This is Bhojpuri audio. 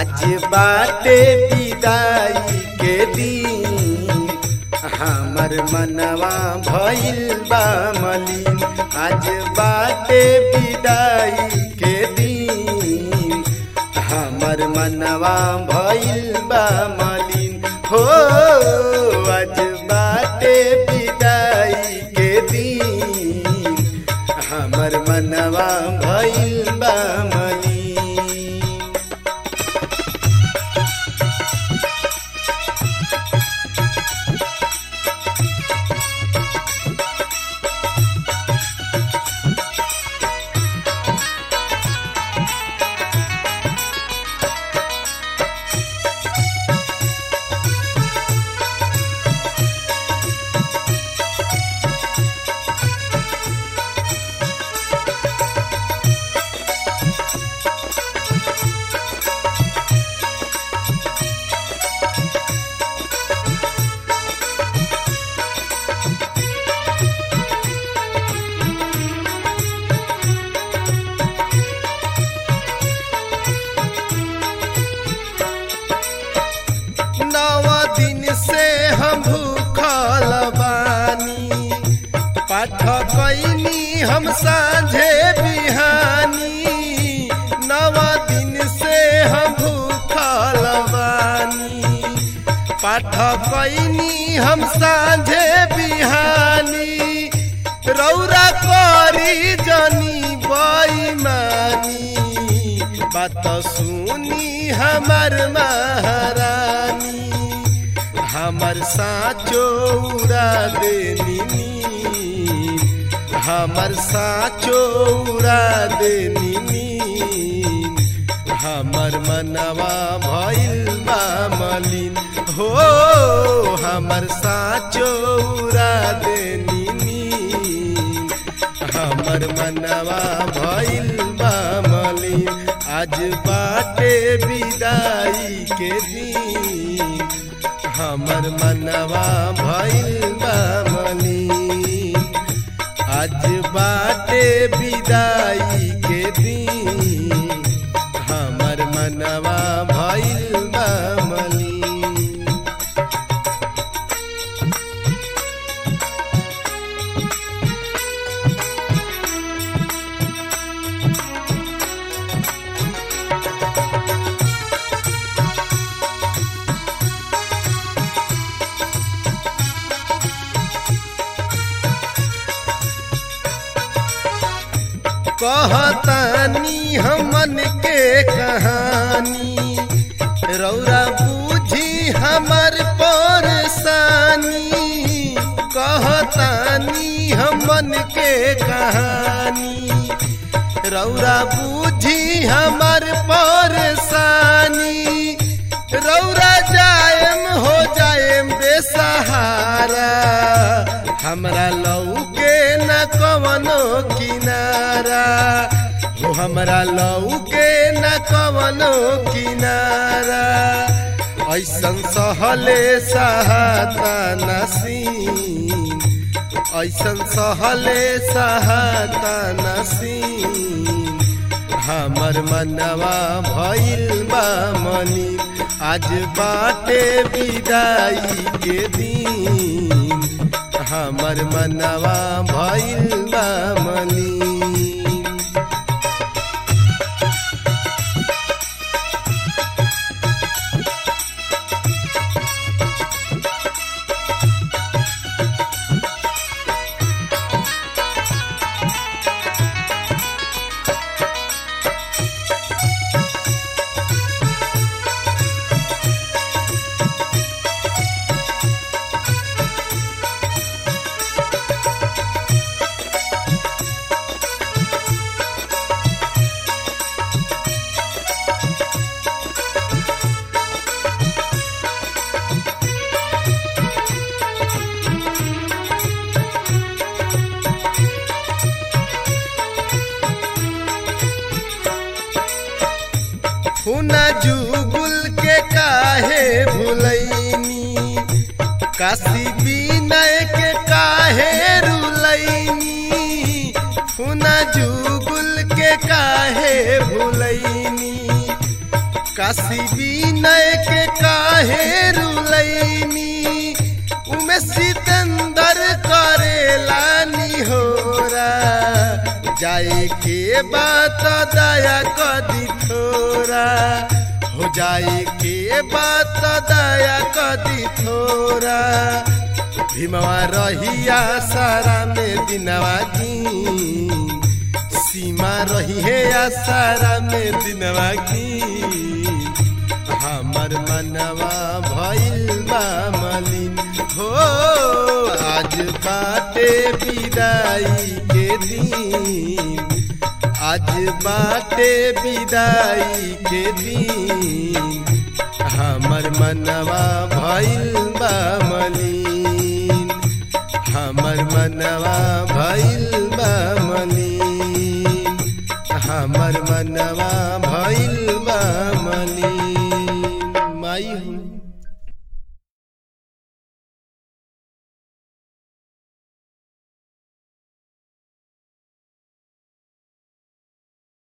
आज बाटे विदाई के दिन हमर मनवा भइल बा मलिन आज बाटे विदाई के दिन हमर मनवा भइल बा मलिन हो आज बाटे विदाई के दिन हमर मनवा भइल बा मलिन नव दिन से हम भूखल बानी पाठ कैनी हम साझे बिहानी नव दिन से हम भूखल बानी पाठ कैनी हम साझे बिहानी रौरा करी जनी बैमानी बात सुनी हमर महारानी हमर साचो उड़ा देनी नींद हमर साचो उड़ा देनी नींद हमर मनवा भइल बा मलिन हो हमर साचो उड़ा देनी नींद हमर मनवा भइल बा मलिन आज बाटे विदाई के दिन हमर मनवा भइल बा मलिन आज बाटे विदाई के दिन हमर मनवा भइल बा मलिन कहतानी हमन के कहानी रौरा बूझी हमर परेशानी कहतानी हमन के कहानी रौरा बूझी हमर परेशानी रौरा जायम हो जायम बेसहारा हमरा लौके न कवनो किनारा हो हमरा लौके न कवनो किनारा ऐसन सहले सहाता नसीन ऐसन सहले सहाता नसीन हमर मनवा भइल बा मनी आज बाटे विदाई के दिन हमर मनवा भइल बा मनी हुना जुगुल के काहे भुलैनी काशी विनय के काहे रुलैनी हुना जुगुल के काहे भुलैनी काशी विनय के काहे रुलैनी उमे सितंदर करेला निहोरा जाए के बात दया कदी थोरा हो जाए के बात दया कदी थोरा भीमवा रहिया सारा में दिनवा की सीमा रही है आसारा में दिनवा की हमर मनवा भइल बा मलिन हो आज बाटे विदाई के दिन आज बाटे विदाई के दिन हमर मनवा भइल बा मलिन हमर मनवा भइल बा मलिन हमर मनवा